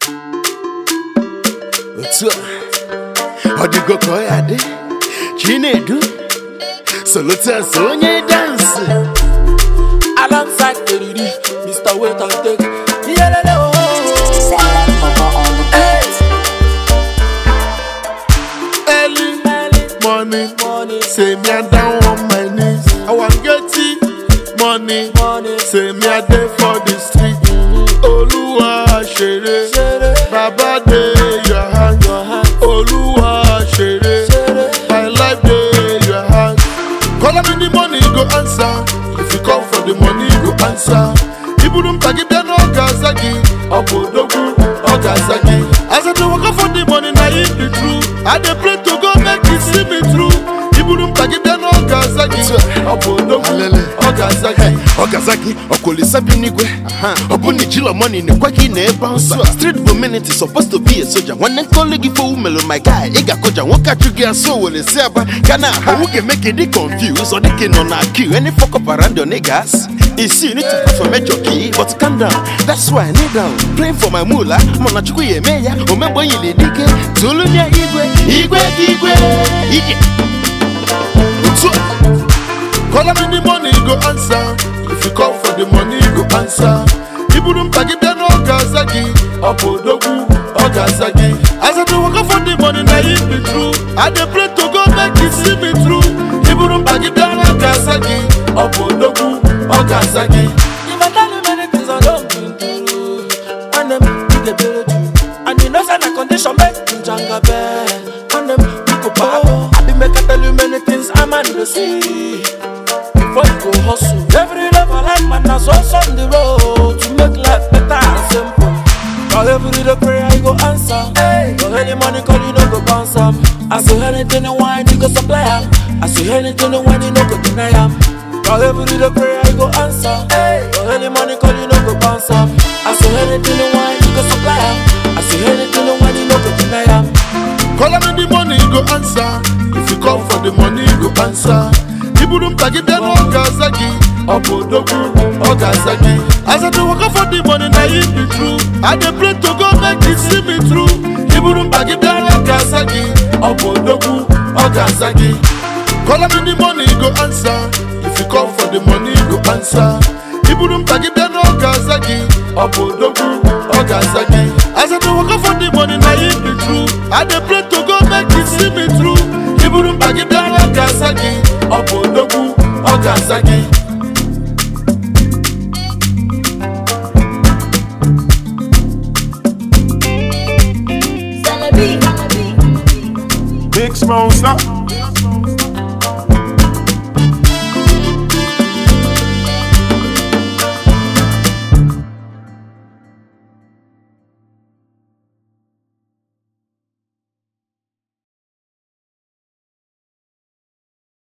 otu a ọ dịgo ka ọ ya dị chinedu solotas onye dansị alongside Eriri, Mr. Wait and Take. Yelele oh. Hey. early morning Money, say me i down on my knees i wan get it money money, say me i dey for the street olúwa ṣeré Ṣeré. baba dey your hand your hand, olúwa ṣeré Ṣeré. my life dey your hand call me the money you go answer if you come for the money you go answer iburu mpagi bịa n'oge aza gị ọ bụ odogwu oge aza gị as i dey waka for the money na im be true i dey pray to go make you see me through iburu mpagi bịa n'oge aza gị ọ bụ odogwu oge aza gị ọgazaki ọkwolisa bi n'igwe ọ bụ na ijilo money na-ekwe gị na ebe nsọ street community supposed to be a soldier nwanne nkoli gị fowu melu my guy ị ga-akụja nwoke achụ gị asọ were si aba gana owu ga-eme ka dị confuse ọ dịka ị nọ na queue any fuck up around your niggas isi you need to pray for major key but calm down that's why I kneel down praying for my mula mana chukwu ya eme ya omegbe nyili dike tolunia igwe igwe gị igwe ije otu a Call me the money, you go answer. If you come for the money, you go answer. Iburu mpagi bịa n'oge aza gị ọ bụ odogwu oge aza gị as I dey waka for the money na im be true I dey pray to go make you see me through Iburu mpagi bịa n'oge aza gị ọ bụ odogwu oge aza gị If I tell you many things I don't been through, and them you get better too. And you know say na condition make you janga bell. And them you go power. I be make I tell you many things I'm on the see. Before you go hustle, every level life man na so on the road to make life better and simple. Cause every day prayer you go answer. Cause any money call you no go bounce am. I say anything you want you go supply am. I say anything you want you no go deny am. Cause every day prayer you go answer. Cause any money call you no go bounce am. I say anything you want you go supply am. I say anything you want you no go deny am. Call me the money, you go answer. If you come for the money, you go answer. Iburu mpagi bịa n'oge aza gị ọ bụ odogwu oge aza gị as I dey waka for the money na im be true I dey pray to go make you see me through Iburu mpagi bịa n'oge aza gị ọ bụ odogwu oge aza gị Call me the money, you go answer. If you come for the money, you go answer. Iburu mpagi bịa n'oge aza gị ọ bụ odogwu oge aza gị as I dey waka for the money na im be true I dey pray to go make you see me through Iburu mpagi bịa n'oge aza gị ọ bụ odogwu oge aza gị Celebi. Big Smosa.